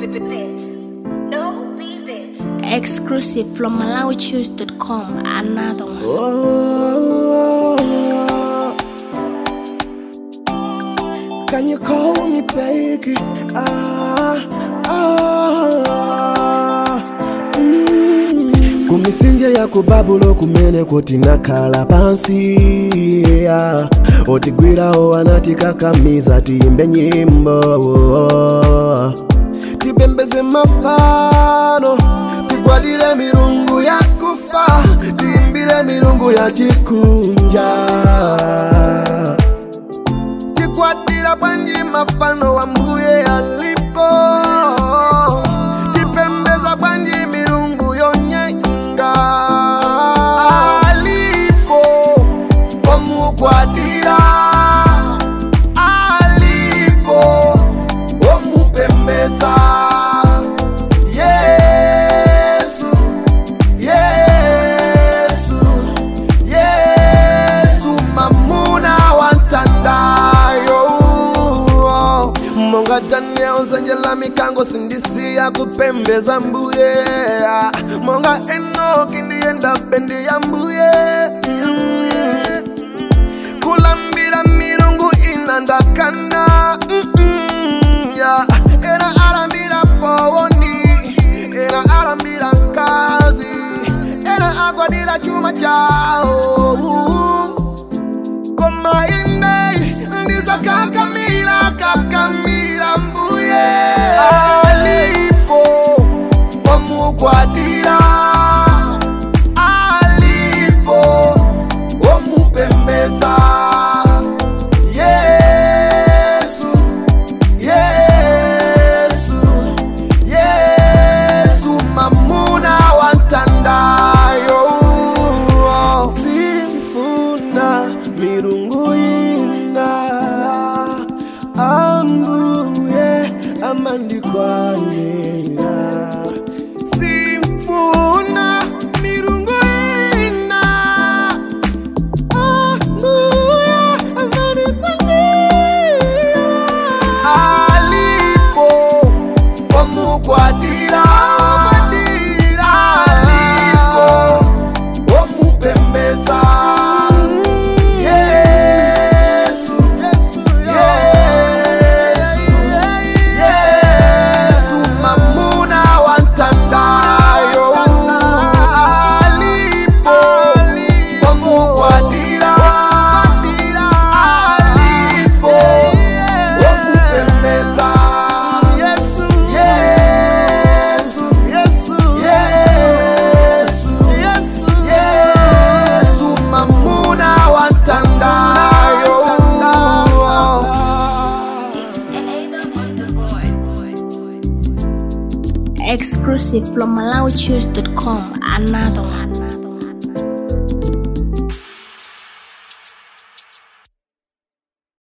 No beat it. Exclusive from MalawiChoose.com. Another one. Oh, can you call me baby? Ah, ah, mm. kumisinje ya kubabulo kumene kuti nakhala pansi yeah. otigwirawo anatikakamiza tiyimbe nyimbo tipembeze mafano tigwadire milungu ya kufa tiyimbire milungu ya chikunja tikwadira bwanji mafano wa mbuye alipo tipembeza bwanji milungu yonyenga alipo omukwadira alipo omupembeza yesu yesu yesu mamuna wantandayo monga daniel zenjela mikango sindisiya kupembeza mbuye monga enoki ndiyenda bendi ya mbuye kulambira milungu inandakana mm-mm, yeah. era alambira fowoni era alambira nkazi era agwadira chuma chao koma ine ndizakakamira kakamira mbuye alipo omukwadira alipo omupembedza yesu yesu yesu mamuna wantandayo simfuna milungu ina ambuye amandikwanira simfuna milungu ina ambuye amandikwanira alipo omukwadira alipo omupembedza yesu yesu yesu mamuna wantandayo alipo omukwadira alipo omupembedza yesu yesu yesu yesu yesu yesu mamuna wantandayo It's Adam on the board. Exclusive from MalawiChoose.com. Another one.